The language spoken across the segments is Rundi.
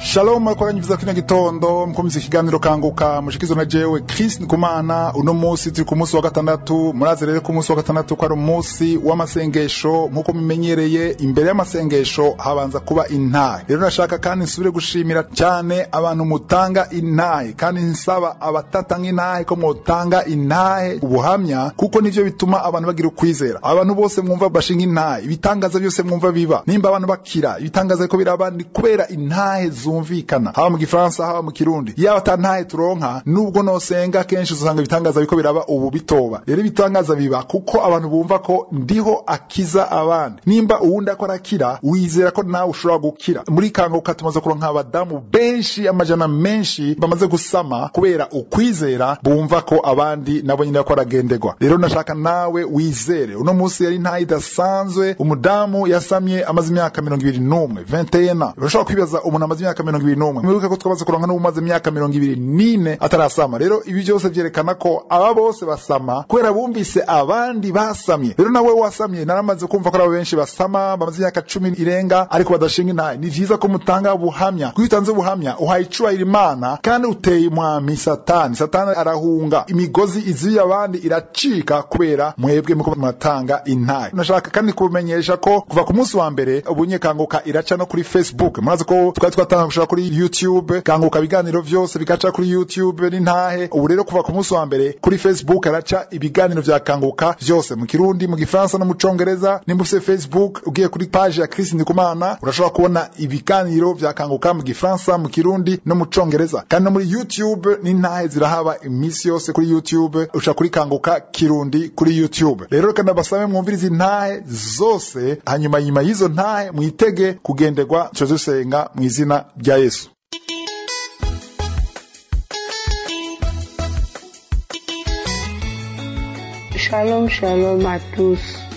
Shalom mwakoranye vyiza kino gitondo mukomeze ikiganiro kanguka mushikizo na jewe Chris Ndikumana uno musi turi ku musi wa gatandatu murazi rero ku musi wa gatandatu ko ari umusi w'amasengesho nk'uko mumenyereye imbere y'amasengesho habanza kuba intahe rero nashaka kandi nsubire gushimira cyane abantu mutanga intahe kandi nsaba abatatanga intahe ko mwotanga intahe ubuhamya kuko nivyo bituma abantu bagira ukwizera abantu bose mwumva bashinga intahe ibitangaza byose mwumva biba nimba abantu bakira ibitangaza ko biraba ni kubera intahe zumvikana haba mu gifaransa haba mu kirundi yaba ata ntahe turonka nubwo nosenga kenshi usanga ibitangaza biko biraba ubu bitoba rero ibitangaza biba kuko abantu bumva ko ndiho akiza abandi nimba uwundi ako arakira wizera ko nawe ushobora gukira muri kanguka tumaze kuronka abadamu benshi amajana menshi bamaze gusama kubera ukwizera bumva ko abandi nabo nyine ko aragenderwa rero nashaka nawe wizere uno munsi yari ntahe idasanzwe umudamu yasamye amaze imyaka mirongo ibiri n'umwe 21 urashobora kwibaza umuntu amaze imyaka mirongo ibiri n'umwe mwibuke ko twamaze kuronka n'umaze imyaka mirongo ibiri n'ine atarasama rero ibi byose vyerekana ko aba bose basama kubera bumvise abandi basamye rero nawe wasamye naramaze kumva ko ari abo benshi basama bamaze imyaka cumi irenga ariko badashinga intahe ni vyiza ko mutanga ubuhamya kuko iyo utanze ubuhamya uhaye icubahiro imana kandi uteye umwami satani satani arahunga imigozi iziye abandi iracika kubera mwebwe muko muratanga intahe nashaka kandi kumenyesha ko kuva ku munsi wa mbere ubunye kanguka iraca no kuri facebook murazi ko twari twatanga gushaka kuri youtube kanguka ibiganiro vyose bigaca kuri youtube n'intahe ubu rero kuva ku munsi wa mbere kuri facebook araca ibiganiro vya kanguka vyose mu kirundi mu gifaransa no mu congereza nimba ufise facebook ugiye kuri page ya Chris Ndikumana urashobora kubona ibiganiro vya kanguka mu gifaransa mu kirundi no mu congereza kandi no muri youtube n'intahe zirahaba imisi yose kuri youtube uca kuri kanguka kirundi kuri youtube rero reka ndabasabe mwumvirize intahe zose hanyuma nyuma y'izo ntahe mwitege kugenderwa tuce dusenga mu izina rya yesu Shalom, shalom à tous.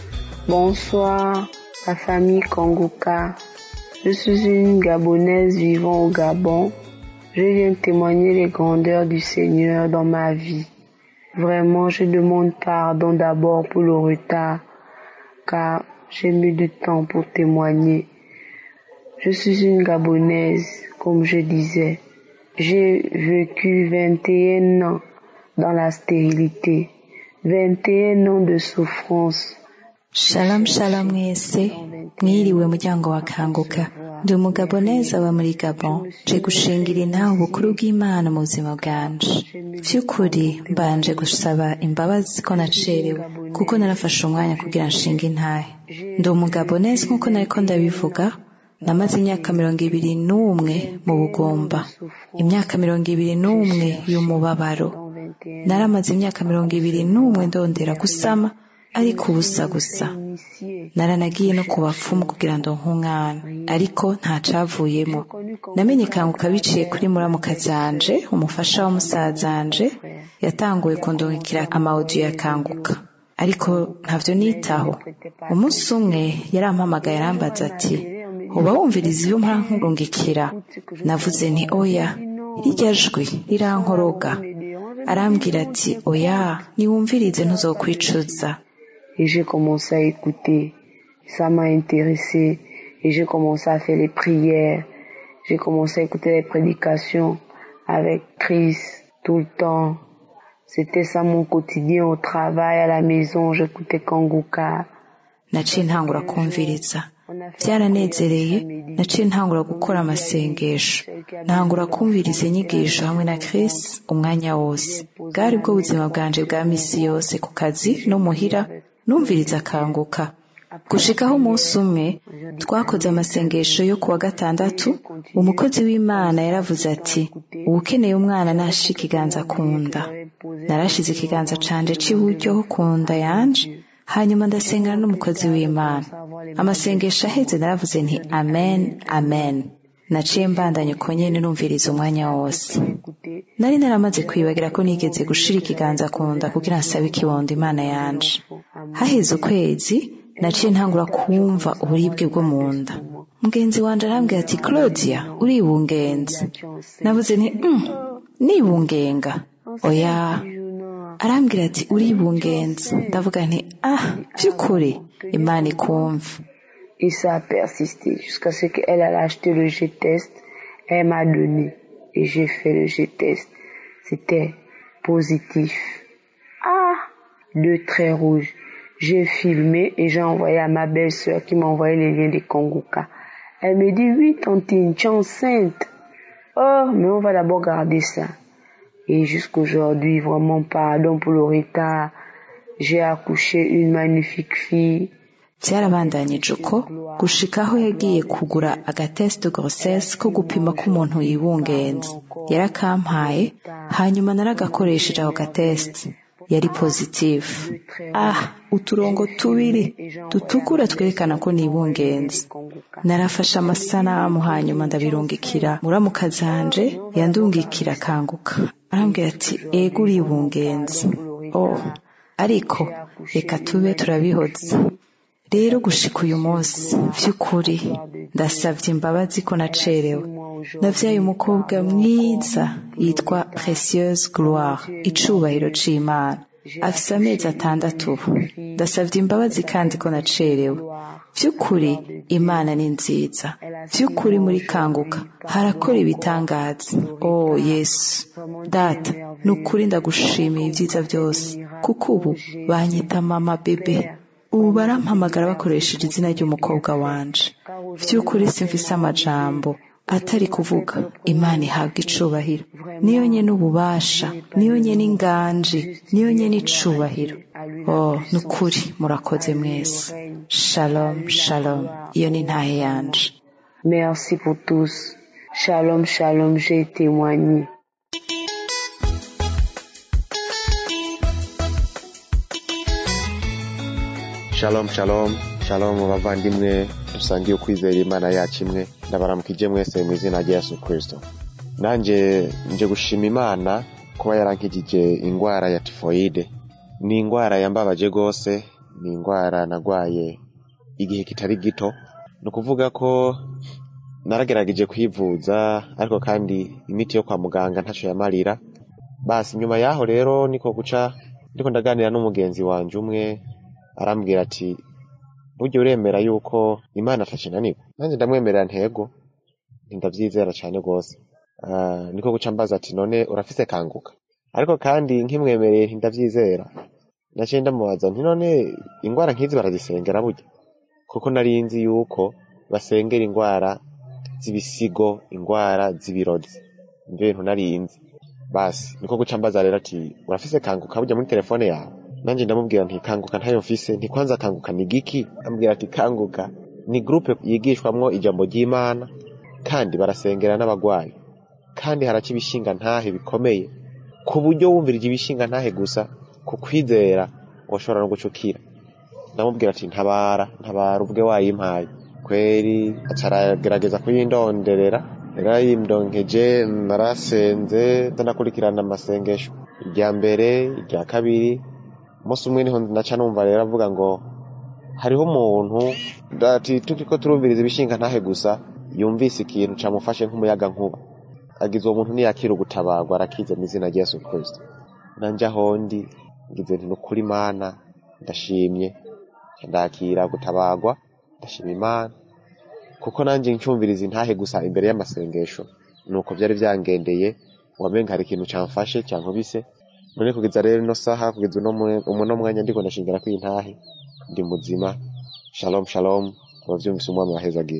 Bonsoir, la famille Kongoka. Je suis une Gabonaise vivant au Gabon. Je viens témoigner les grandeurs du Seigneur dans ma vie. Vraiment, je demande pardon d'abord pour le retard, car j'ai mis du temps pour témoigner. Je suis une Gabonaise, comme je disais. J'ai vécu 21 ans dans la stérilité, 21 ans de souffrance. shalom shalom mwese mwiriwe muryango wa kanguka ndi umugabo neza aba muri gabon nje gushingira intahe ubukuru bw'imana mu buzima bwanje vy'ukuri mbanje gusaba imbabazi ko nacerewe kuko narafashe umwanya kugira nshinga intahe ndi umugabo neza nk'uko nariko ndabivuga namaze imyaka mirongo ibiri n'umwe mu bugumba imyaka mirongo ibiri n'umwe y'umubabaro naramaze imyaka mirongo ibiri n'umwe ndondera gusama ariko ubusa gusa naranagiye no ku bapfumu kugira ngo nk'umwana ariko ntacavuyemo namenye kanguka biciye kuri muramuka zanje umufasha wa musazanje yatanguye kundungikira amawudiyo ya kanguka ariko ntavyo nitaho umunsi umwe yarampamagaye arambaza ati uba wumviriza iyo mpora nkurungikira navuze nti oya rirya jwi rirankoroga arambwira ati oya niwumvirize ntuzokwicuza Et j'ai commencé à écouter. Ça m'a intéressé. Et j'ai commencé à faire les prières. J'ai commencé à écouter les prédications avec Christ tout le temps. C'était ça mon quotidien au travail, à la maison. J'écoutais Kanguka. naciye ntangura kumviriza byaranezereye naciye ntangura gukora amasengesho ntangura kumviriza inyigisho hamwe na Chris umwanya wose bwari bwo buzima bwanje bwa misi yose ku kazi no muhira numviriza akanguka gushikaho umunsi umwe twakoze amasengesho yo kuwa gatandatu umukozi w'imana yaravuze ati uwukeneye umwana nashe ikiganza ku nda narashize ikiganza canje c'iburyo ku nda yanje hanyuma ndasengana n'umukozi w'imana amasengesho aheze naravuze nti amen amen naciye mbandanya uko nyene numviriza umwanya wose nari naramaze kwibagira ko nigeze gushira ikiganza ku nda kugira nsabe ikibondo imana yanje haheze ukwezi naciye ntangura kumva uburibwe bwo mu nda mugenzi wanje arambwira ati claudia uribungenze navuze nti mm, nibungenga oya arambwira ati uribungenze ndavuga nti ah by'ukuri imana ikumva Et ça a persisté jusqu'à ce qu'elle a acheté le G-test. Elle m'a donné et j'ai fait le jeu test. C'était positif. Ah, deux traits rouges. J'ai filmé et j'ai envoyé à ma belle-sœur qui m'a envoyé les liens de Kongoka. Elle me dit, oui, tantine, tu es enceinte. Oh, mais on va d'abord garder ça. Et jusqu'aujourd'hui, vraiment pardon pour le retard. J'ai accouché une magnifique fille. byarabandanyije uko gushika aho yagiye kugura agatest de grossesse ko gupima ko umuntu yibungenze yarakampaye hanyuma naragakoresheje ako gatest yari positive ah uturongo tubiri dutukura twerekana ko nibungenze narafashe amasanamu hanyuma ndabirungikira muramuka zanje yandungikira akanguka arambwira ati ego uribungenze oh ariko reka tube turabihoze rero gushika uyu munsi by'ukuri ndasabye imbabazi ko nacerewe navyaye umukobwa mwiza yitwa Précieuse Gloire icubahiro c'Imana afise amezi atandatu ubu ndasabye imbabazi kandi ko nacerewe by'ukuri imana ni nziza by'ukuri muri kanguka harakora ibitangaza oh yesu data ni ukuri ndagushimiye ibyiza byose kuko ubu banyita mama bebe ubu barampamagara bakoresheje izina ry'umukobwa wanje by'ukuri simfise amajambo atari kuvuga imana ihabwa icubahiro niyo nyene ububasha niyo nyene inganji niyo nyene icubahiro oh ni ukuri murakoze mwese shalom shalom iyo ni ntahe yanje Merci pour tous. Shalom, shalom, j'ai témoigné. shalom shalom shalom bavandimwe dusangiye ukwizera imana yacu imwe ndabaramukije mwese mu izina rya yesu kirisito nanjye nje gushima imana kuba yarankijije indwara ya tifoyide ni indwara yambabaje rwose ni indwara nagwaye igihe kitari gito ni ukuvuga ko naragerageje kwivuza ariko kandi imiti yo kwa muganga ntacyo yamarira basi nyuma yaho rero niko guca ndiko ndaganira n'umugenzi wanje umwe arambwira ati burya uremera yuko imana atakinanirwa nanjye ndamwemerera ntego ndabyizera cyane rwose Ah, niko guca mbaza ati none urafise kanguka ariko kandi nkimwemereye ntindabyizera naciye ndamubaza nti none indwara nk'izi barazisengera burya kuko nari nzi yuko basengera indwara z'ibisigo indwara z'ibirozi nivyo bintu nari nzi basi niko guca mbaza rero ati urafise kanguka burya muri telefone yawe nanjye ndamubwira nti kanguka ntayo mfise nti kwanza kanguka ni giki ambwira ati kanguka ni groupe yigishwamwo ijambo ry'imana kandi barasengera n'abagwayi kandi haraca ibishinga ntahe bikomeye ku buryo wumvirije ibishinga ntahe gusa ku kwizera washobora no gucukira ndamubwira ati ntabara ntabara ubwe wayimpaye kweri acaragerageza kuyindonderera yarayindonkeje narasenze ndanakurikirana amasengesho irya mbere irya kabiri umunsi umwe niho naca numva rero avuga ngo hariho umuntu ati turiko turumviriza ibishinga ntahe gusa yumvise ikintu camufashe nk'umuyaga nkuba agize uwo muntu niyakira ugutabarwa arakize mu izina rya yesu kristo nanje aho ndi ngize nti nukuri imana ndashimye ndakira gutabarwa ndashima imana kuko nanjye ncumviriza intahe gusa imbere y'amasengesho nuko byari byangendeye wamenga hari ikintu camfashe cyankubise none kugeza rero ino saha kugeza uno mwe- uno mwanya ndiko ndashingira ko intahe ndi muzima shalom shalom abavyumvise umwami wahezagiye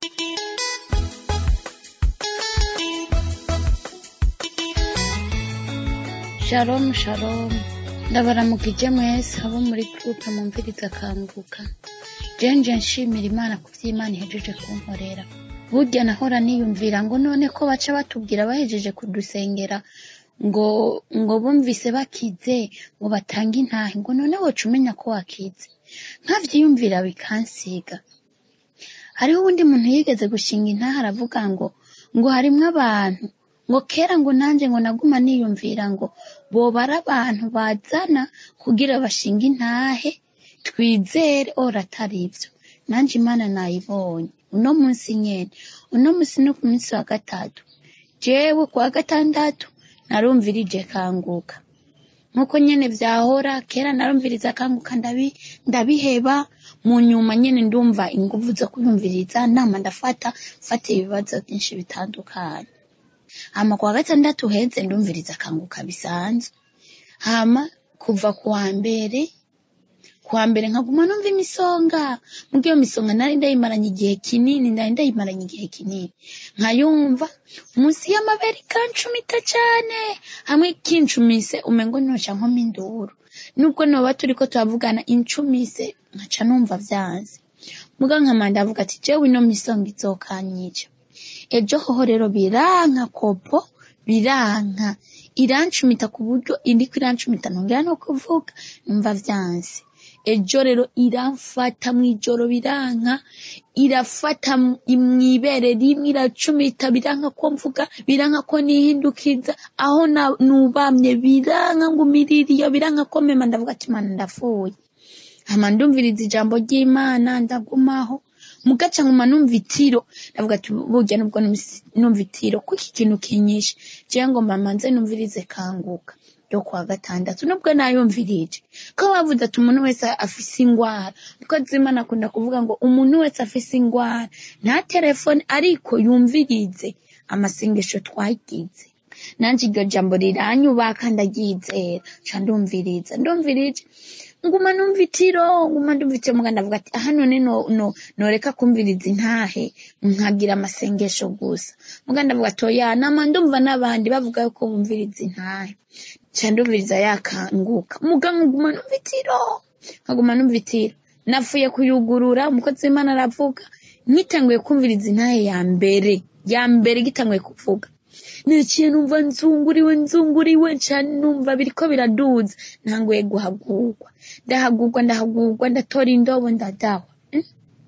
Shalom shalom ndabaramukije mwese abo muri groupe mumviriza kanguka jenje nshimira imana ku vy'imana ihejeje kunkorera burya nahora niyumvira ngo none ko baca batubwira bahejeje kudusengera ngo ngo bumvise bakize ngo batange intahe ngo none woca umenya ko wakize nkavyiyumvira bikansiga hariho uwundi muntu yigeze gushinga intahe aravuga ngo ngo harimwo abantu ngo kera ngo nanjye ngo naguma niyumvira ngo bobara abantu bazana kugira bashinge intahe twizere ora atari ivyo nanjye imana nayibonye uno munsi nyene uno munsi no ku munsi wa gatatu jewe ku wa gatandatu narumvirije kanguka nk'uko nyene vyahora kera narumviriza akanguka ndabi- ndabiheba mu nyuma nyene ndumva inguvu zo kuyumviriza nama ndafata mfata ibibazo byinshi bitandukanye hama kuwa gatandatu heze ndumviriza akanguka bisanzwe hama kuva kuwa mbere kuwa mbere nkaguma numva imisonga muga iyo misonga nari ndayimaranye igihe kinini nari ndayimaranye igihe kinini nkayumva munsi y'amabere ikancumita cane hamwe kincumise umengo noca nkoma induru nubwo noba turiko turavugana incumise nkaca numva vyanze muga nkama ndavuga ati jewe ino misonga izokanyica ejo hoho rero biranka kopo biranka irancumita ku buryo iriko irancumita ntongera no kuvuga numva vyanse ejo rero iramfata mw'ijoro biranka irafata mw'ibere rimwe iracumita biranka ko mvuga biranka ko nihindukiza aho na- nubamye biranka ngo umiririyo biranka ko mema ndavuga ati mana ndapfuye hama ndumviriza ijambo ry'imana ndagumaho mugaca nkuma numva itiro ndavuga ati burya nubwo numvise- numva itiro kuko iki kintu kinyishe jewe ngomba manze numvirize kanguka yo kuwa gatandatu nubwo nayumvirije ko bavuze ati umuntu wese afise ingwara kuko zimana akunda kuvuga ngo umuntu wese afise ingwara nta telefone ariko yumvirize amasengesho twagize nanje iryo jambo riranyubaka ndaryizera ca ndumviriza ndumvirije nguma numva itiro nguma ndumva itiro muga ndavuga ati aha none no, no, noreka kumviriza intahe nkagira amasengesho gusa muga ndavuga ati oya nama ndumva n'abandi bavuga yuko bumviriza intahe ca ndumviriza yakanguka muga nguma numva itiro nkaguma numva itiro napfuye kuyugurura umukozi w'imana aravuga nkitanguye kumviriza intahe ya mbere ya mbere gitanguye kuvuga niciye numva nzunguriwe nzunguriwe cane numva biriko biraduza ntanguye guhagurwa ndahagurwa ndahagurwa ndatora indobo ndadahwa Mm.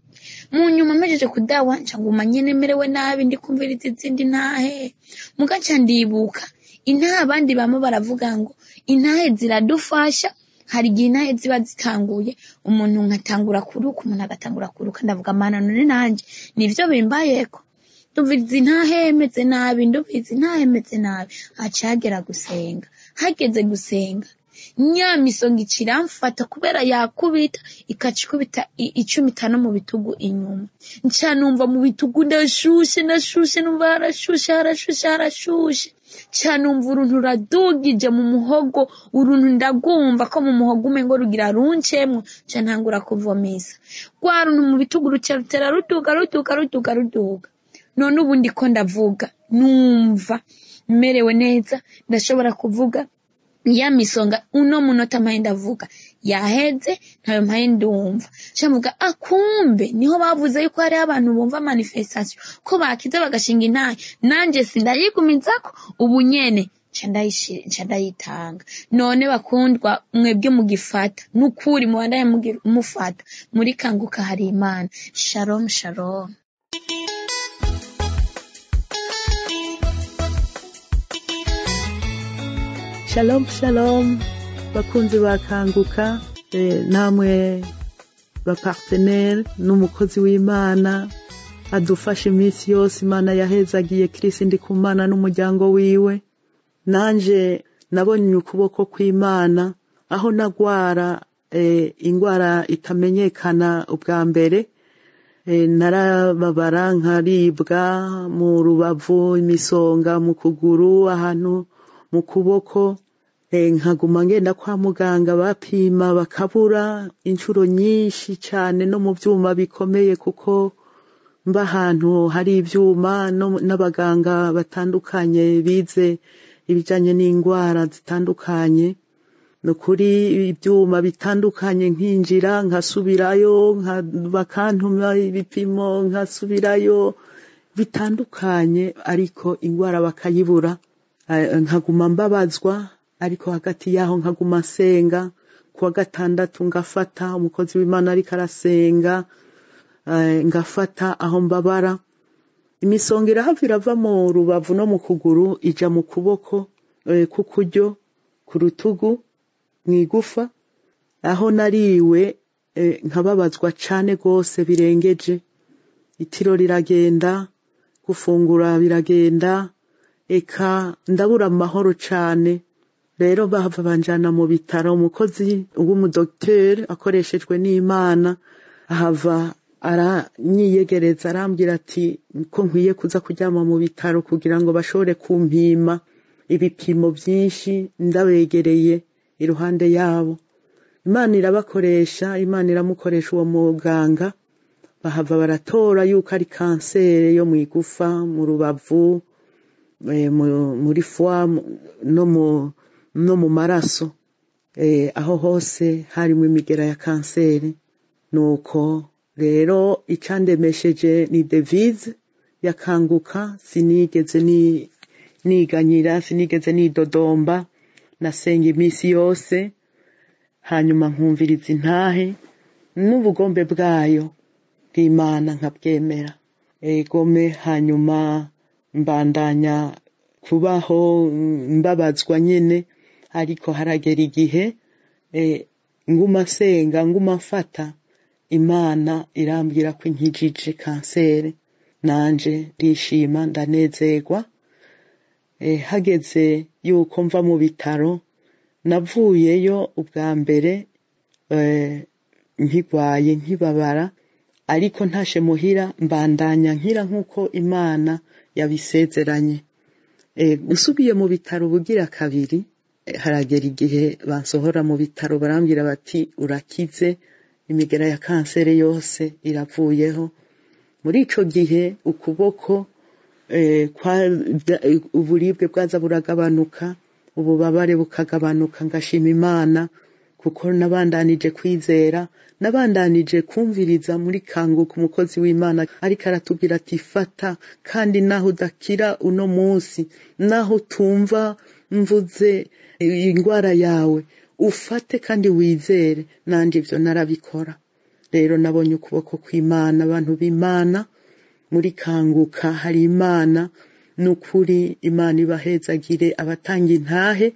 mu nyuma mpejeje kudawa nca nguma nyene merewe nabi ndi kumviriza izindi ntahe muga nca ndibuka intahe abandi bamwe baravuga ngo intahe ziradufasha hari igihe intahe ziba zitanguye umuntu nkatangura kuruka umuntu agatangura kuruka ndavuga mana none nanje nivyo bimbayeko ndumviriza intahe meze nabi ndumviriza intahe meze nabi haca hagera gusenga hageze gusenga nya misonga ica iramfata kubera yakubita ikaca ikubita i- icumita no mu bitugu inyuma nca numva mu bitugu ndashushe ndashushe numva harashushe harashushe harashushe ca numva uruntu ruradugije mu muhogo uruntu ndagumva ko mu muhogo umengo rugira runcemwo ca ntangura kuvomisa rwa runtu mu bitugu ruca rutera ruduga ruduga ruduga ruduga none ubu ndiko ndavuga numva merewe neza ndashobora kuvuga ya misonga uno munota mpaye ndavuga yaheze ntayo mpaye ndumva camuga akumbe niho bavuze yuko hariho abantu bumva manifestation ko bakiza bagashinga intahe nanje sindayigumizako ubu nyene nca ndayishi- nca ndayitanga none bakundwa mwebwe mugifata nukuri mubandaye mugi- mufata muri kanguka hari imana shalom shalom shalom shalom bakunzi bakanguka eh, namwe bapartenere n'umukozi w'imana adufasha iminsi yose imana yahezagiye kirisi ndi ku mana n'umuryango wiwe nanje nabonye ukuboko kw'imana aho nagwara eh, ingwara itamenyekana ubwa mbere eh, narababara nkaribwa mu rubavu imisonga mu kuguru ahantu mu kuboko eh, nkaguma ngenda kwa muganga bapima bakabura inshuro nyinshi cane no mu vyuma bikomeye kuko mba ahantu hari ivyuma no- n'abaganga batandukanye bize ibijanye n'ingwara zitandukanye ni ukuri ibyuma bitandukanye nkinjira nkasubirayo nka- bakantuma ibipimo nkasubirayo bitandukanye ariko ingwara bakayibura Eh, nkaguma mbabazwa ariko hagati yaho nkaguma nsenga kuwa gatandatu ngafata umukozi w'imana ariko arasenga eh, ngafata aho mbabara imisonga irahava irava mu rubavu no mu kuguru ija mu kuboko eh, k'ukuryo ku rutugu mw'igufa aho nariwe eh, nkababazwa cane gose birengeje itiro riragenda gufungura biragenda eka ndabura amahoro cane rero bahava banjana mu bitaro umukozi w'umudogiteri akoreshejwe n'imana ahava aranyiyegereza arambwira ati ko nkwiye kuza kuryama mu bitaro kugira ngo bashobore kumpima ibipimo byinshi ndabegereye iruhande yabo imana irabakoresha imana iramukoresha uwo muganga bahava baratora yuko ari kanseri yo mu igufa mu rubavu eh, mu- muri fwa mu- no mu no mu maraso eh, aho hose harimo imigera ya kanseri nuko rero icandemesheje ni devise yakanguka sinigeze ni niganyira sinigeze nidodomba nasenga iminsi yose hanyuma nkumviriza intahe n'ubugombe bwayo bw'imana nkabwemera egome hanyuma mbandanya kubaho mm, mbabazwa nyene ariko haragera igihe eh, nguma nsenga nguma mfata imana irambwira ko inkijije kanseri nanje ndishima ndanezerwa eh, hageze yuko mva mu bitaro navuyeyo ubwa mbere eh, nkigwaye nkibabara ariko ntashe muhira mbandanya nkira nk'uko imana yabisezeranye eh, usubiye mu bitaro bugira kabiri eh, haragera igihe bansohora mu bitaro barambwira bati urakize imigera ya kanseri yose iravuyeho muri ico gihe ukuboko eh, kwa- bya- eh, uburibwe bwaza buragabanuka ububabare bukagabanuka ngashima imana kuko nabandanije kwizera nabandanije kumviriza muri kanguka umukozi w'imana ariko aratubwira ati fata kandi naho udakira uno munsi naho utumva mvuze indwara yawe ufate kandi wizere nanje ivyo narabikora rero nabonye ukuboko kw'imana abantu b'imana muri kanguka hari imana n'ukuri imana ibahezagire abatanga intahe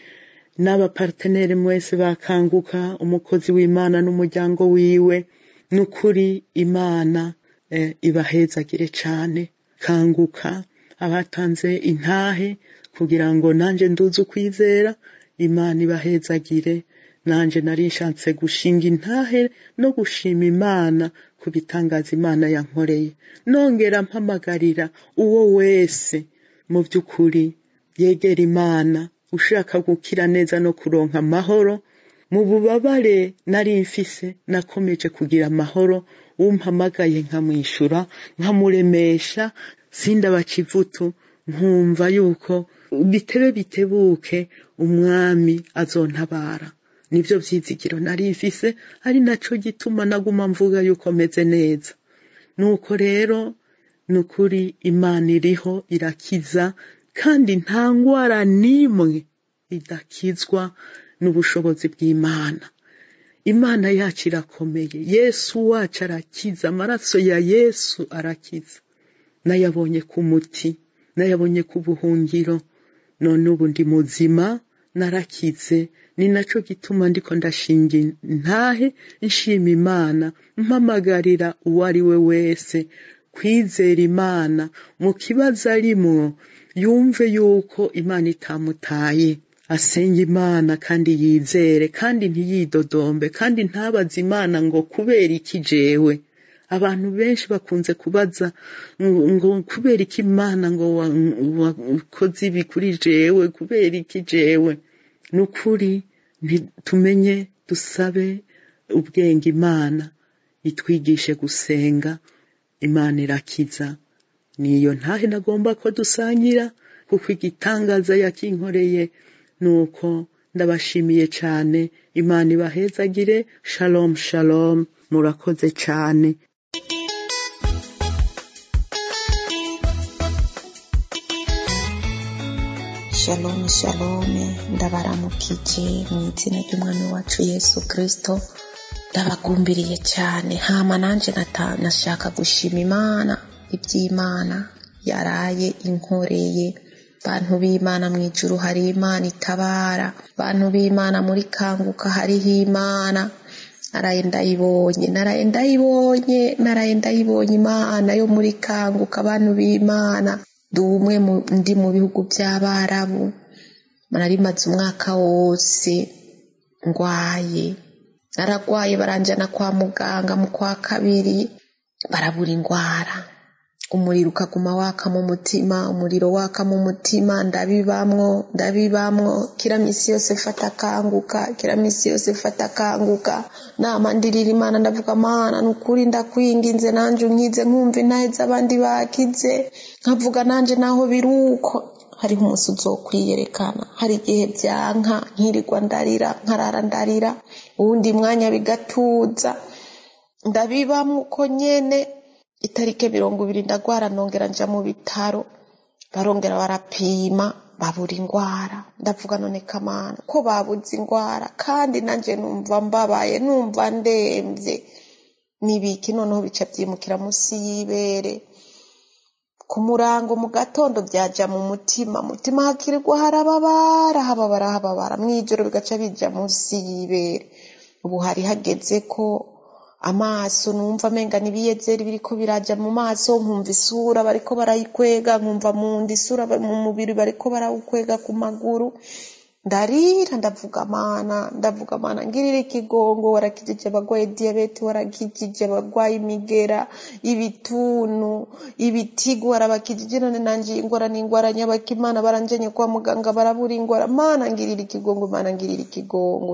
n'abapartenere mwese bakanguka umukozi w'imana n'umuryango wiwe n'ukuri imana eh, ibahezagire cane kanguka abatanze intahe kugira ngo nanje nduze ukwizera imana ibahezagire nanje nari nshatse gushinga intahe no gushima imana ku bitangaza imana yankoreye nongera mpamagarira uwo wese mu by'ukuri yegera imana ushaka gukira neza no kuronka amahoro mu bubabare nari mfise nakomeje kugira amahoro umpamagaye nkamwishura nkamuremesha sindabaca ivutu nkumva yuko bitebe bitebuke umwami azontabara nivyo vyizigiro nari mfise ari naco gituma naguma mvuga yuko meze neza nuko rero nukuri imana iriho irakiza kandi nta ngwara n'imwe idakizwa n'ubushobozi bw'imana imana yacu irakomeye yesu wacu arakiza amaraso ya yesu arakiza nayabonye ku muti nayabonye ku buhungiro none ubu ndi muzima narakize ni naco gituma ndiko ndashinga intahe nshima imana mpamagarira uwo ari we wese kwizera imana mu kibazo arimwo yumve yuko imana itamutaye asenga imana kandi yizere kandi ntiyidodombe kandi ntabaze imana ngo kubera iki jewe abantu benshi bakunze kubaza ngo ngo kubera iki imana ngo wa- wakoze ibi kuri jewe kubera iki jewe ni ukuri nti- tumenye dusabe ubwenge imana itwigishe gusenga imana irakiza niyo ntahe nagomba ko dusangira kuko igitangaza yakinkoreye nuko ndabashimiye cane imana ibahezagire shalom shalom murakoze cane shalom shalom ndabaramukije mu izina ry'umwami wacu yesu kirisito ndabagumbiriye cyane hama nanje nata- nashaka gushima imana iby'imana yaraye inkoreye bantu b'imana mu ijuru hari imana itabara bantu b'imana muri kanguka hariho imana naraye ndayibonye naraye ndayibonye naraye ndayibonye imana yo muri kanguka abantu b'imana ndi umwe mu- ndi mu bihugu by'abarabu nari maze umwaka wose ngwaye naragwaye baranjana kwa muganga mu kwa kabiri barabura ingwara umuriro ukaguma waka mu mutima umuriro waka mu mutima ndabibamwo ndabibamwo kira misi yose fata akanguka kira misi yose fata akanguka nama ndirira imana ndavuga mana nukuri ndakwinginze nanje unkize nkumva intaheze abandi bakize nkavuga nanje naho biruko hariho umunsi uzokwiyerekana hari igihe byanka nkirirwa ndarira nkarara ndarira uwundi mwanya bigatuza ndabibamwo uko nyene itariki mirongo ibiri ndagwara nongera nja mu bitaro barongera barapima babura ingwara ndavuga none kamana ko babuze ingwara kandi nanje numva mbabaye numva ndemvye nibiki noneho bica vyimukira musi y'ibere ku murango mu gatondo byaja mu mutima mutima hakirirwa harababara hababara hababara mw'ijoro bigaca bija musi y'ibere ubu hari hageze ko amaso numva amenga n'ibiyezeri biriko biraja mu maso nkumva isura bariko barayikwega nkumva mu nda isura mu mubiri bariko barawukwega ku maguru ndarira ndavuga mana ndavuga mana ngirira ikigongo warakijije abagwaye diyabete warakijije abagwaye imigera ibituntu ibitigu warabakijije none nanje ingwara n'ingwara nyabaka imana baranjanye kwa muganga barabura ingwara mana ngirira ikigongo mana ngirira ikigongo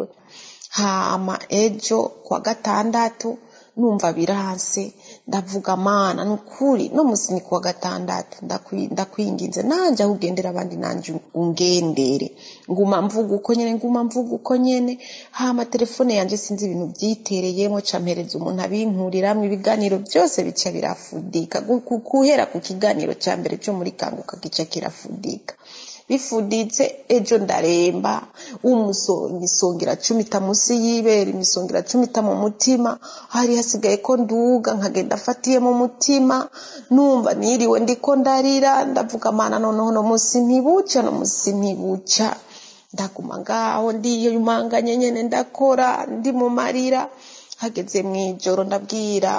hama ejo kwa gatandatu numva biranse ndavuga mana nukuri no musi ni kuwa gatandatu ndakwinginze nanje aho ugendera abandi nanje ungendere nguma mvuga uko nyene nguma mvuga uko nyene hama telefone yanje sinzi ibintu vyitereyemo campereza umuntu abinkuriramwo ibiganiro byose bica birafudika guhera ku kiganiro ca mbere co muri kanguka gica kirafudika bifuditse ejo ndaremba umusongira cumita musi y'ibere imisongira cumita mu mutima hari hasigaye ko nduga nkagenda afatiye mu mutima numva niriwe ndiko ndarira ndavuga mana noneho no musi ntibuca no musi ntibuca ndaguma ngaho ndiyumanganye nyene ndakora ndi mu marira hageze mw'ijoro ndabwira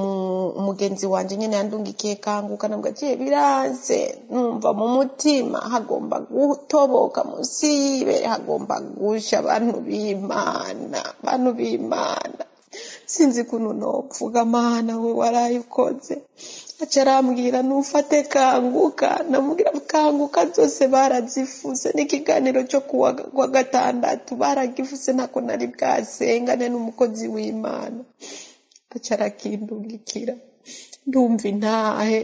umugenzi wanje nyene yandungikiye kanguka nabwo agiye biranze numva mu mutima hagomba gutoboka musi y'ibere hagomba gusha abantu b'imana abantu b'imana sinzi kuntu nopfuga mana we waraye ukoze aca arambwira nufate kanguka namubwira kanguka zose barazifuze n'ikiganiro cyo kuwa gatandatu baragifuze ntako nari bwasengane n'umukozi w'imana aca arakindungikira ndumva intahe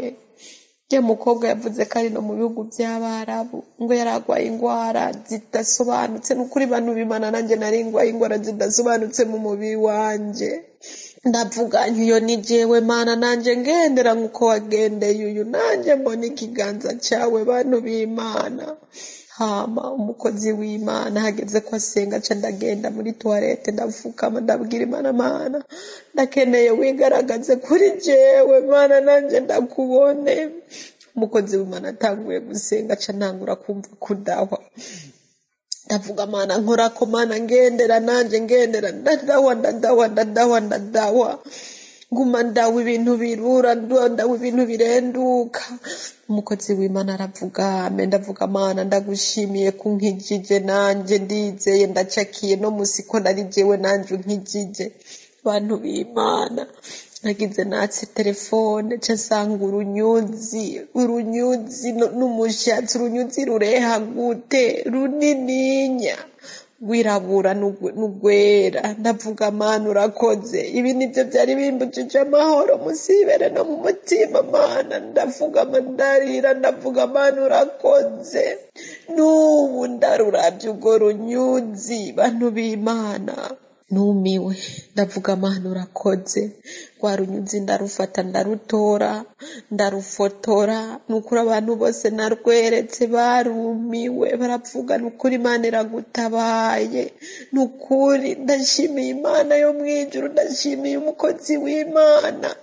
ya mukobwa yavuze ko ari no mu bihugu by'abarabu ngo yari arwaye indwara zidasobanutse ni ukuri bantu bimana nanjye nari ndwaye indwara zidasobanutse mu mubiri wanjye ndavuga nkiyo ni jewe mana nanjye ngendera nk'uko wagendeye uyu nanjye mbona ikiganza cyawe bantu b'imana hama umukozi w'imana hageze ko asenga aca ndagenda muri tuwarete ndapfukama ndabwira imana mana ndakeneye wigaragaze kuri jewe mana nanjye ndakubone umukozi w'imana atanguye gusenga aca ntangura kumva kudahwa ndavuga mana nkorako mana ngendera nanjye ngendera ndadawa ndadawa ndadawa ndadawa nguma ndawa ibintu birura ndawa ibintu birenduka umukozi w'imana aravuga ame ndavuga mana ndagushimiye kunkijije nanjye ndizeye ndacakiye no musi ko nari jewe nanjye unkijije bantu b'imana nagize natse telefone ca nsanga urunyuzi urunyuzi n'umushatsi urunyuzi rureha gute runininya rwirabura n'ugwera ndavuga mana urakoze ibi nibyo byari bimbujije amahoro musibere no mu mutima mana ndavuga ndarira ndavuga mana urakoze n'ubu ndarurabye urwo runyuzi bantu b'imana numiwe ndavuga mana urakoze rwa runyuzi ndarufata ndarutora ndarufotora nukuri abantu bose narweretse barumiwe baravuga nukuri imana iragutabaye nukuri ndashimiye imana yo mu ijuru ndashimiye umukozi w'imana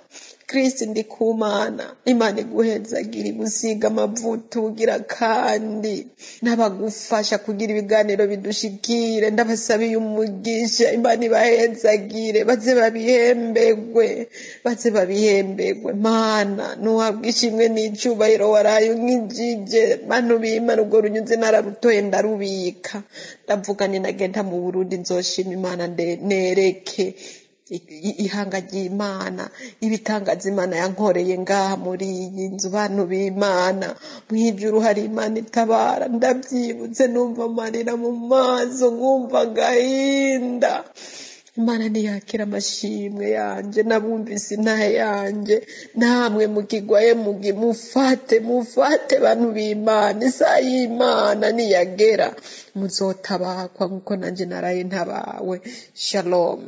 kirisi ndi ku mana imana iguhezagira igusiga amavuta ugira kandi n'abagufasha kugira ibiganiro bidushikire ndabasabiye umugisha imana ibahezagire baze babihembegwe baze babihembegwe mana ntuhabwe ishimwe n'icyubahiro waraye unkijije bantu b'imana ubwo runyuze nararutoye ndarubika ndavuga ni nagenda mu burundi nzoshima imana nde- nereke i- ihanga ry'imana ibitangaza imana yankoreye ngaha muri iyi nzu bantu b'imana mu ijuru hari imana itabara ndabyibutse numva amarira mu maso nkumva agahinda imana ntiyakira amashimwe yanjye nabumvise intahe yanjye namwe mukigwaye mugi mufate mufate bantu b'imana isaha y'imana niyagera muzotabakwa nk'uko nanjye naraye ntabawe shalom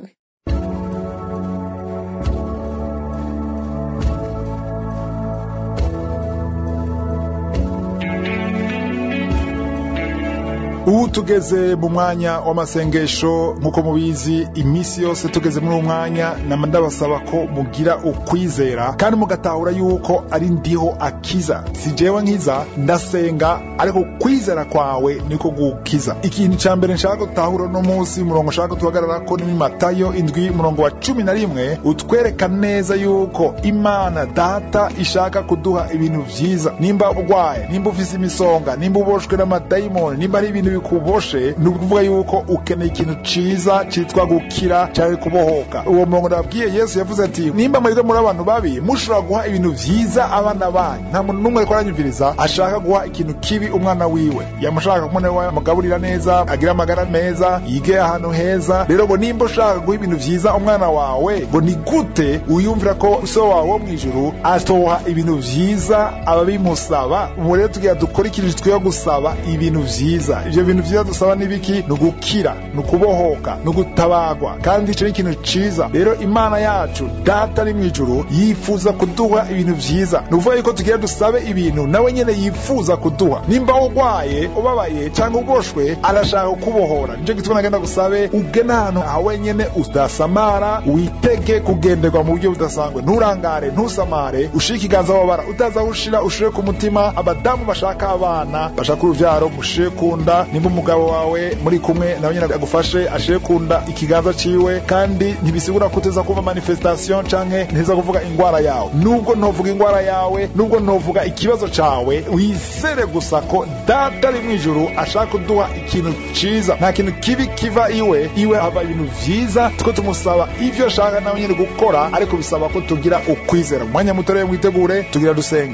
ubu tugeze mu mwanya w'amasengesho nk'uko mubizi iminsi yose tugeze muri uwo mwanya nama ndabasaba ko mugira ukwizera kandi mugatahura yuko ari ndiho akiza si jewe nkiza ndasenga ariko kwizera kwawe niko gukiza ikintu cya mbere nshaka gutahura uno munsi umurongo nshaka tuhagarara ko ni matayo indwi umurongo wa cumi na rimwe utwereka neza yuko imana data ishaka kuduha ibintu vyiza nimba urwaye nimba ufise imisonga nimba uboshwe n'amadayimoni nimba ari ibintu bikuboshe ni ukuvuga yuko ukeneye ikintu ciza citwa gukira cyangwa kubohoka uwo murongo nababwiye yesu yavuze ati nimba mwebwe muri abantu babi mushobora guha ibintu vyiza abana banyu nta muntu n'umwe ariko aranyumviriza ashaka guha ikintu kibi umwana wiwe yamushaka ko umwana wiwe amugaburira neza agira amagara meza yige ahantu heza rero ngo nimba ushaka guha ibintu vyiza umwana wawe ngo ni gute uyumvira ko so wawe wo mw'ijuru atoha ibintu vyiza ababimusaba ubu rero tugira dukora ikintu twiye gusaba ibintu vyiza ivyo bintu vyiza dusaba ni biki ni ugukira ni ukubohoka ni ugutabagwa kandi ico ni ikintu ciza rero imana yacu data ari mw'ijuru yifuza kuduha ibintu vyiza ni ukuvuga yuko tugira dusabe ibintu nawe nyene yifuza kuduha nimba urwaye ubabaye cyangwa uboshwe arashaka kukubohora nico gituma nagenda gusabe ugene ahantu hawe nyene udasamara witege kugenderwa mu buryo budasanzwe nturangare ntusamare ushire ikiganza wabara utaza aho ushira ushire ku mutima abadamu bashaka abana bashaka uruvyaro mushire ku nda nimba umugabo wawe muri kumwe nawe nyene agufashe ashire ku nda ikiganza ciwe kandi ntibisigura ko uteza kuva manifestation canke nteza kuvuga ingwara yawe nubwo ntovuga ingwara yawe nubwo ntovuga ikibazo cawe wizere gusa ko data ari mw'ijuru ashaka kuduha ikintu ciza nta kintu kibi kiva iwe iwe hava ibintu vyiza tuko tumusaba ivyo ashaka nawe nyene gukora ariko bisaba ko tugira ukwizera mu mwanya muto rero mwitegure tugira dusenge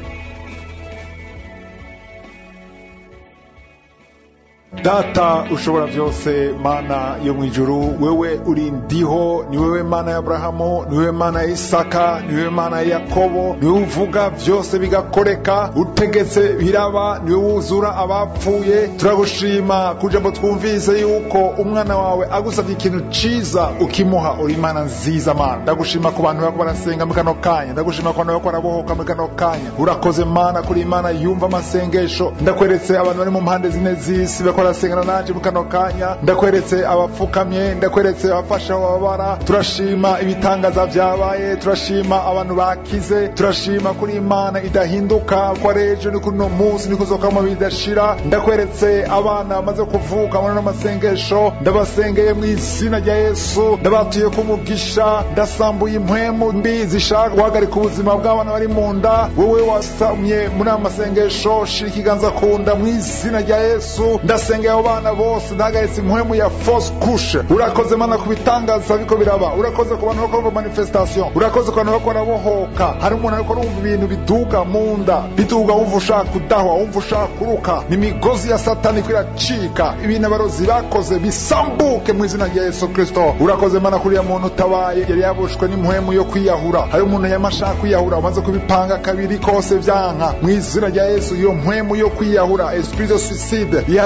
data ushobora byose mana yo mu ijuru wewe uri ndiho ni wewe mana ya aburahamu ni wewe mana ya isaka ni wewe mana ya yakobo ni wewe uvuga byose bigakoreka utegetse biraba ni wewe wuzura abapfuye turagushima kugira ngo twumvise yuko umwana wawe agusabye ikintu ciza ukimuha uri imana nziza mana ndagushima ku bantu bariko barasenga muri kano kanya ndagushima ku bantu bariko barabohoka muri kano kanya urakoze mana kuri imana yumva amasengesho ndakweretse abantu bari mu mpande zine z'isi bariko barasengana nanje muri kano kanya ndakweretse abapfukamye ndakweretse abafasha bababara turashima ibitangaza vyabaye turashima abantu bakize turashima kuri imana idahinduka ko ari ejo ni kuri uno munsi ni kuzokamo bidashira ndakweretse abana bamaze kuvuka muri ano masengesho ndabasengeye mu izina rya yesu ndabatuye ku mugisha ndasambuye impwemu mbi zishaka guhagarika ubuzima bw'abana bari mu nda wowe wasamye muri aya masengesho shira ikiganza ku nda mu izina rya yesu ndasengeye abo bana bose ndahagaritse impwemu ya fausse couche urakoze mana ku bitangaza biko biraba urakoze ku bantu bakora manifestation urakoze ku bantu bakora bohoka hari umuntu ariko arumva ibintu biduga mu nda biduga wumva ushaka kudahwa wumva ushaka kuruka ni imigozi ya satani ko iracika ibintu abarozi bakoze bisambuke mu izina rya yesu kristo urakoze mana kuri ya muntu utabaye yari yabushwe n'impwemu yo kwiyahura hari umuntu yamashaka kwiyahura umaze kubipanga kabiri kose vyanka mu izina rya yesu iyo mpwemu yo kwiyahura esprit de suicide ihagarare mu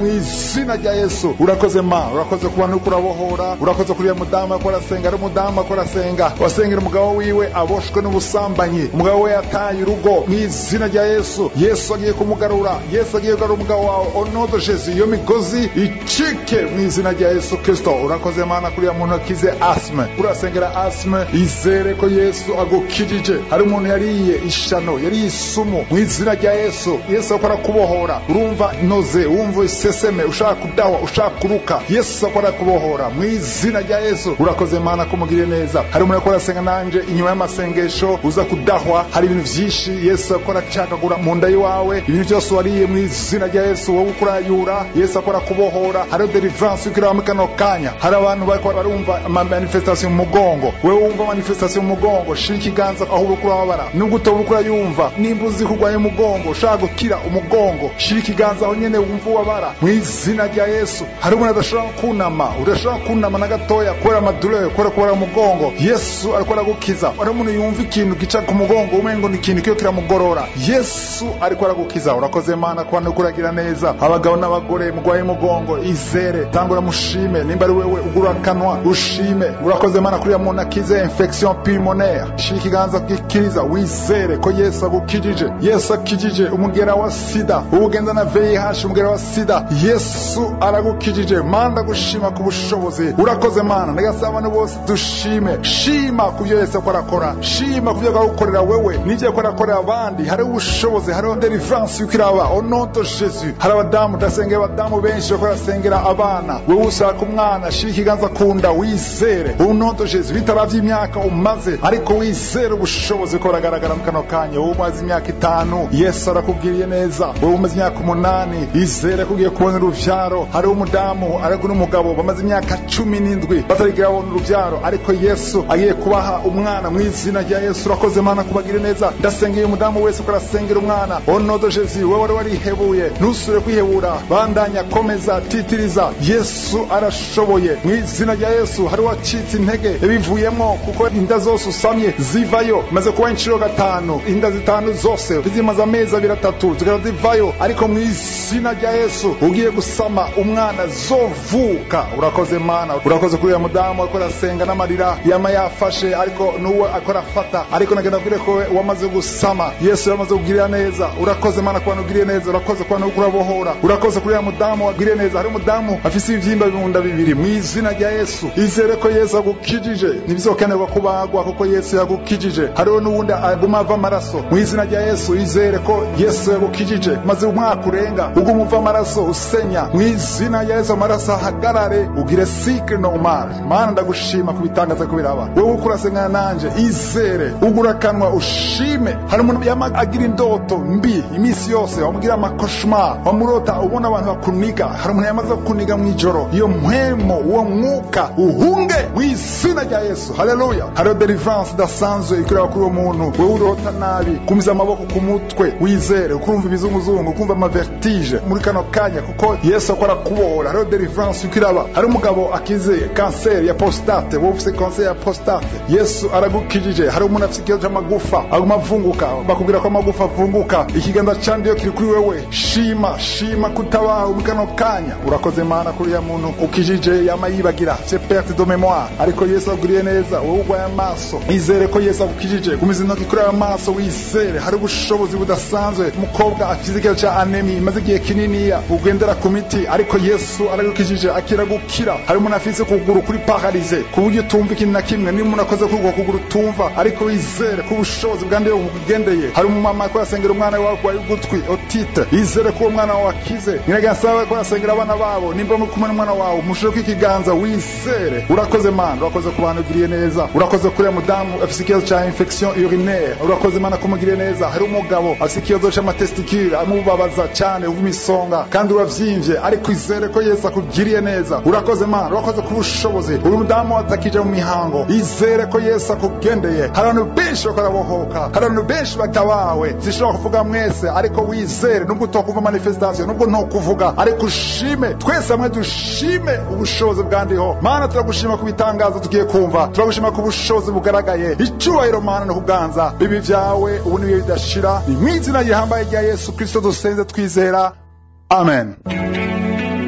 mu izina rya yesu urakoze ma urakoze ku bantu kurabohora urakoze kuri uriya mudamu ariko arasenga ari umudamu ariko arasenga wasengera umugabo wiwe aboshwe n'ubusambanyi umugabo we yataye urugo mu izina rya yesu yesu agiye kumugarura yesu agiye kugarura umugabo wawe onodo jesu iyo migozi icike mu izina rya yesu kristo urakoze mana kuri uriya muntu akize asime urasengera asime izere ko yesu agukijije hari umuntu yariye ishano yariye isumu mu izina rya yesu yesu akora kubohora urumva noze wumva iseseme ushaka kudahwa ushaka kuruka yesu akora kubohora mu izina rya yesu urakoze mana kumugirire neza hari umuntu akora asenga nanje inyuma y'amasengesho uza kudahwa hari ibintu vyinshi yesu akora acakagura mu nda yiwawe ibintu byose wariye mu izina rya yesu wowe ukurayura yesu akora kubohora hariho deliverance ukiraho muri kano kanya hari abantu bariko barumva ama manifestation mu mugongo wewe wumva manifestation mu mugongo shira ikiganza aho uri kurababara nubwo utoba uri kurayumva nimba uzi kurwanya umugongo ushaka gukira umugongo shira ikiganza aho nyene wumva ubabara mu izina rya yesu hari umuntu adashobora kunama udashobora kunama na gatoya kubera amadurere kubera kubera umugongo yesu ariko aragukiza hari umuntu yumva ikintu gica ku mugongo umengo ni ikintu kiyo kiramugorora yesu ariko aragukiza urakoze mana ku bantu kuragira neza abagabo n'abagore mugwaye umugongo izere tangura mushime nimba ari wewe ugura akanwa ushime urakoze mana kuriya muntu akize infection pulmonaire shira ikiganza gikiriza wizere ko yesu agukijije yesu akijije umugera wa sida ubugenda na vih umugera wa sida yesu aragukijije manda gushima ku bushobozi urakoze mana ndagasaba abantu bose dushime shima ku byo yesu akora akora shima ku byo agagukorera wewe n'ibyo akora akorera abandi hariho ubushobozi hariho deliverance yuko iraba onoto jesu hari abadamu ndasengera abadamu benshi bako barasengera abana wewe ushaka umwana shira ikiganza ku nda wizere onoto jesu bitaravye imyaka umaze ariko wizere ubushobozi ko buragaragara mu kano kanya wowe umaze imyaka itanu yesu arakubwiriye neza wowe umaze imyaka umunani izere ko ugiye kubona uruvyaro hariho umudamu ariko n'umugabo bamaze imyaka cumi n'indwi batarigira babona uruvyaro ariko yesu agiye kubaha umwana mu izina rya yesu urakoze mana kubagire neza ndasengeye umudamu wese ko arasengera umwana onodo jesu wowe wari warihebuye ntusubire kwihebura bandanya komeza titiriza yesu arashoboye mu izina rya yesu hari wacitse intege yabivuyemo kuko inda zose usamye zivayo maze kuba inshuro gatanu inda zitanu zose zimaze amezi abiri atatu zikaba zivayo ariko mu izina rya yesu ugiye gusama umwana zovuka urakoze mana urakoze kuri uyu mudamu ariko arasenga n'amarira yama yafashe ariko n'uwo akora afata ariko nagenda kubwire ko we wamaze gusama yesu yamaze kugirira neza urakoze mana ku bantu ugiriye neza urakoze ku bantu urabohora urakoze kuri uriya mudamu wagiriye neza hari umudamu afise ibivyimba bimunda bibiri mu izina rya yesu izere ko yesu agukijije ntibizokenerwa kubagwa kuko yesu yagukijije hariho n'uwundi aguma ava amaraso mu izina rya yesu izere ko yesu yagukijije maze umwaka urenga uguma uva amaraso usenya mu izina rya yesu amaraso ahagarare ugire sikre normal mana ndagushima kubitangaza ko biraba wewe uko urasengana nanje izere ugura akanwa ushime hari umuntu yama agira indoto mbi iminsi yose wamugira amakoshma wamurota ubona abantu bakuniga hari umuntu yamaze kuniga mu ijoro iyo mpwemo uwo mwuka uhunge mu izina rya yesu haleluya hariho deliverance idasanzwe ikorera kuri uwo muntu wewe urota nabi kumiza amaboko ku mutwe wizere ukumva ibizunguzungu ukumva amavertige muri kano kanya kuko yesu akora kubohora hariho deliverance uko iraba hari umugabo akize kanseri ya prostate wowe ufite kanseri ya prostate yesu aragukijije hari umuntu afite ikibazo cy'amagufa aguma avunguka bakubwira ko amagufa avunguka ikiganza cyandiyo kiri kuri wewe shima shima kutabaho muri kano kanya urakoze mana kuri ya muntu ukijije yama yibagira c'est perte de mémoire ariko yesu aguriye neza wowe urwaye amaso izere ko yesu agukijije gumiza intoki kuri ayo maso wizere hari ubushobozi budasanzwe umukobwa afite ikibazo cya anemi imaze igihe kininiya ugendera ku miti ariko yesu aragukijije akira gukira hari umuntu afise kuguru kuri paralize ku buryo utumva ikintu na kimwe niba umuntu akoze kuri uko kuguru utumva ariko wizere ko ubushobozi bwandiye bukugendeye hari umumama ariko arasengera umwana wawe urwaye ugutwi otite yizere ko uwo mwana wawe akize nyiragasaba ko arasengera abana babo nimba muri kumwe n'umwana wawe mushire ko ikiganza wizere urakoze mana urakoze ku bantu ugiriye neza urakoze kuri mudamu afise ikibazo cya infection urinaire urakoze mana kumugiriye neza hari umugabo afise ikibazo c'amatesticule amubabaza cyane w'imisonga kandi uravyimbye ariko izere ko yesu akugiriye neza urakoze mana urakoze ku bushobozi uyu mudamu atakija mu mihango izere ko yesu akugendeye hari abantu benshi bakora bohoka hari abantu benshi batabawe zishobora kuvuga mwese ariko wizere nubwo utokumva manifestation nubwo ntokuvuga ariko ushime twese hamwe dushime ubushobozi bwandiho mana turagushima ku bitangazo tugiye kumva turagushima ku bushobozi bugaragaye icyubahiro mana no kuganza bibi vyawe ubu nibihe bidashira ni mu izina rihambaye rya yesu kristo dusenze twizera amen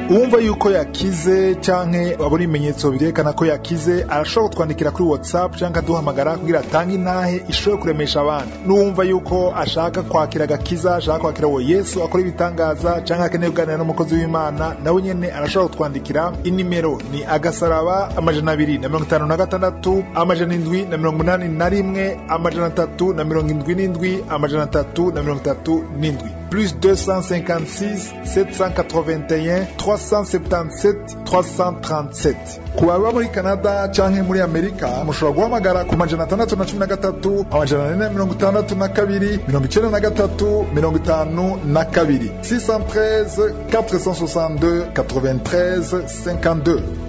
uwumva yuko yakize canke abona ibimenyetso birerekana ko yakize arashobora kutwandikira kuri whatsapp canke aduhamagara kugira atange intahe ishobore kuremesha abandi n'uwumva yuko ashaka kwakira agakiza ashaka kwakira uwo yesu akora ibitangaza canke akeneye kuganira n'umukozi w'imana nawe nyene arashobora kutwandikira inimero ni agasaraba amajana abiri na mirongo itanu na gatandatu amajana indwi na mirongo inani na rimwe amajana atatu na mirongo indwi n'indwi amajana atatu na mirongo itatu n'indwi plus 256 781 377 337 ku baba muri canada canke muri amerika mushobora guhamagara ku majana atandatu na cumi na gatatu amajana ane na mirongo itandatu na kabiri mirongo icenda na gatatu mirongo itanu na kabiri 613 462 93 52